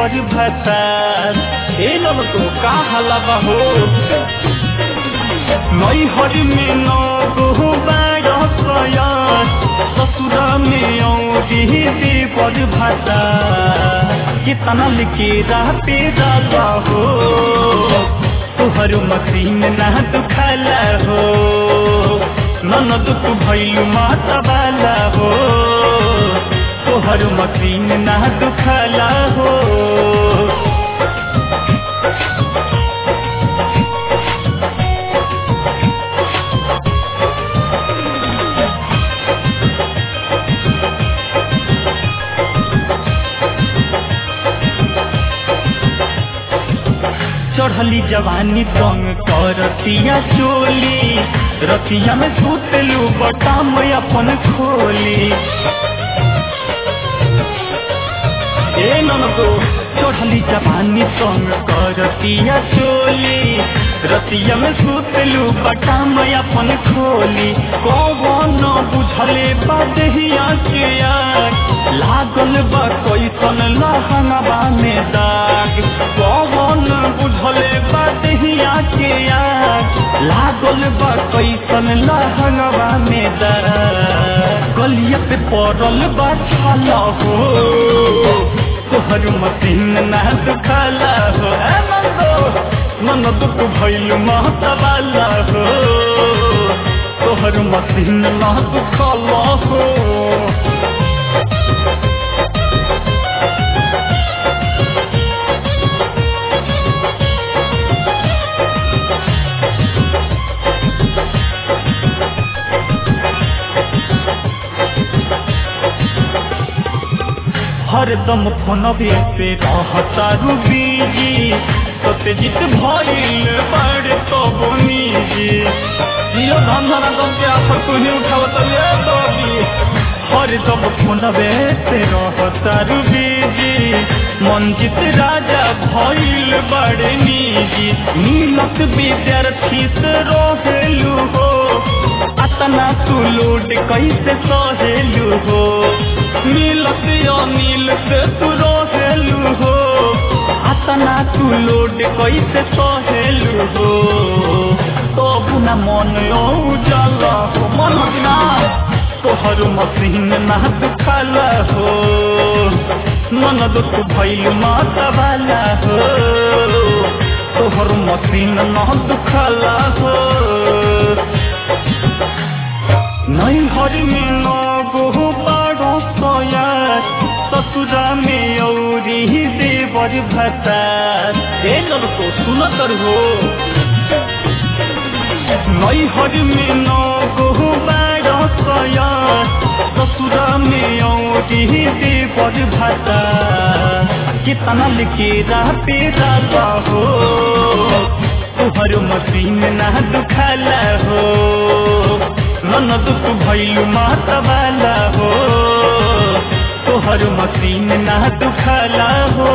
देवर भतार ए नल तो का हलवा हो नई हरि में नौ गो बारह सयार ससुर में औरी देवर भतार कितना लिखे राते डाला हो तुहर मसीन ना दुखाला हो ननद तू भैलू माता वाला हो तोहर मसीन ना दुखाला हो चढ़ली जवानी संग करतिया चोली रतिया में सुतलू बटाम अपन खोली ए ननको चढ़ली जवानी संग करतिया चोली रतिया में सुतलू बटाम अपन खोली कौन बुझले बदहिया के आग लागल बा कैसन लहंगवा में दाग कौन बुझले बदहिया के आग लागल बा कैसन लहंगवा में दाग गलिया पे पड़ल बा छाला हो तोहर मसीन ना दुखाला हो ए नंदो मन दुख भइल महतवाला हो तोहर मसीन ना दुखाला हो हरदम फोनवे पे रहता बीजी सत्यजित भइल बड़ तो निजी जियो धंधना दम के आफर तू ही उठावत ले तोबी हरदम फोनवे पे रहता बीजी मंजित राजा भइल बड़ निजी नीलक विद्यार्थी से रहेलू हो अतना तू लोड कैसे सहेलू हो मिलत अनिल से तू रहेलू हो अतना तू लोड कैसे सहेलू हो तो बुना मन जाला हो मन बिना तोहर मसीन ना दुखाला हो मन दुख भइल माता वाला हो तोहर मसीन ना दुखाला हो नहीं हरि में नगो बाड़ो सयार ससुरा में औरी देवर भतार ए लड़को सुनतर हो नहीं हरि में नगो बाड़ो सयार ससुरा में औरी देवर भतार कितना लिखे राते राता हो तुहर मसीन ना दुखाला हो ननद तू भैलू माता वाला हो तोहर मसीन ना दुखाला हो